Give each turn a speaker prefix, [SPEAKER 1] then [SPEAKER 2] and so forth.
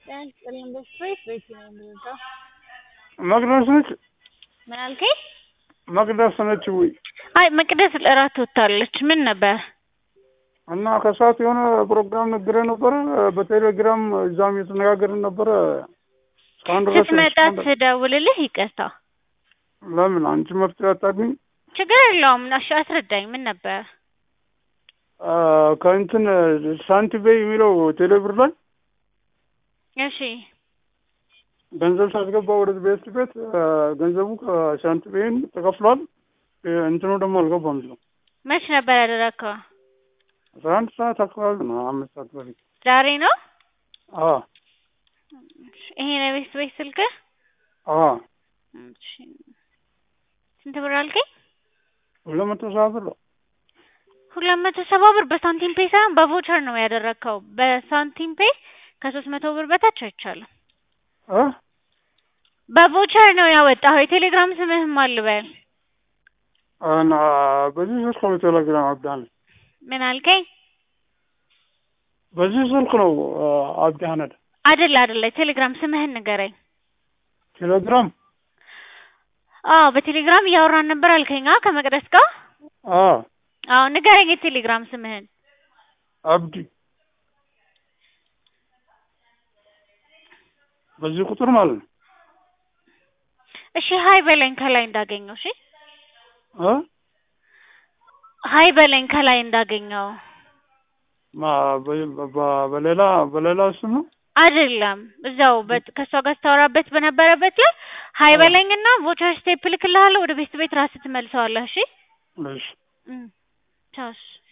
[SPEAKER 1] ጤና ይስጥልኝ በስትሬት ቤት ነው የምወጣው።
[SPEAKER 2] መቅደስ ነች
[SPEAKER 1] ምን አልከኝ?
[SPEAKER 2] መቅደስ ነች ወይ?
[SPEAKER 1] አይ መቅደስ እራት ወጥታለች። ምን ነበር?
[SPEAKER 2] እና ከሰዓት የሆነ ፕሮግራም ነግሬ ነበረ በቴሌግራም እዛም የተነጋገርን ነበረ። እስካሁን ድረስ
[SPEAKER 1] ስትመጣ ትደውልልህ። ይቅርታ
[SPEAKER 2] ለምን አንቺ መፍትሄ አታገኝ?
[SPEAKER 1] ችግር የለውም። እሺ አስረዳኝ። ምን ነበር?
[SPEAKER 2] ከእንትን ሳንቲቤ የሚለው ቴሌብር ላይ
[SPEAKER 1] እሺ
[SPEAKER 2] ገንዘብ ሳስገባ ወደ ቤት ቤት ገንዘቡ ከሳንቲቤን ተከፍሏል። እንትኑ ደግሞ አልገባም። ነው
[SPEAKER 1] መች ነበር ያደረግከው?
[SPEAKER 2] አስራ አንድ ሰዓት አካባቢ ነው። አምስት ሰዓት በፊት
[SPEAKER 1] ዛሬ ነው?
[SPEAKER 2] አዎ
[SPEAKER 1] ይሄ ነው ቤት ቤት ስልክህ?
[SPEAKER 2] አዎ
[SPEAKER 1] እሺ ስንት ብር አልከኝ?
[SPEAKER 2] ሁለት መቶ ሰባ ብር ነው።
[SPEAKER 1] ሁለት መቶ ሰባ ብር በሳንቲም ፔ ሳይሆን በቮቸር ነው ያደረግከው። በሳንቲም ፔ ከሶስት መቶ ብር በታች አይቻልም።
[SPEAKER 2] እ
[SPEAKER 1] በቮቸር ነው ያወጣኸው። የቴሌግራም ስምህም አልበል።
[SPEAKER 2] እና በዚህ ስልክ ነው ቴሌግራም አብዳነ
[SPEAKER 1] ምን አልከኝ?
[SPEAKER 2] በዚህ ስልክ ነው አብዲ አህመድ
[SPEAKER 1] አይደለ አይደለ፣ ቴሌግራም ስምህን ንገረኝ።
[SPEAKER 2] ቴሌግራም
[SPEAKER 1] አዎ በቴሌግራም እያወራን ነበር አልከኝ። አዎ ከመቅደስ ጋር
[SPEAKER 2] አዎ
[SPEAKER 1] አዎ ንገረኝ የቴሌግራም ስምህን።
[SPEAKER 2] አብዲ በዚህ ቁጥር ማለት ነው።
[SPEAKER 1] እሺ ሀይ በለኝ ከላይ እንዳገኘው። እሺ
[SPEAKER 2] እ
[SPEAKER 1] ሀይ በለኝ ከላይ እንዳገኘው።
[SPEAKER 2] ማ በ- በ- በሌላ በሌላ ስም ነው
[SPEAKER 1] አይደለም እዛው በት- ከእሷ ጋር ስታወራበት በነበረበት ላይ ሀይ በለኝና ቮቸር ስቴፕ ልክልሃለሁ። ወደ ቤት ቤት ራስህ ትመልሰዋለህ። እሺ
[SPEAKER 2] እሺ
[SPEAKER 1] እም ቻውስ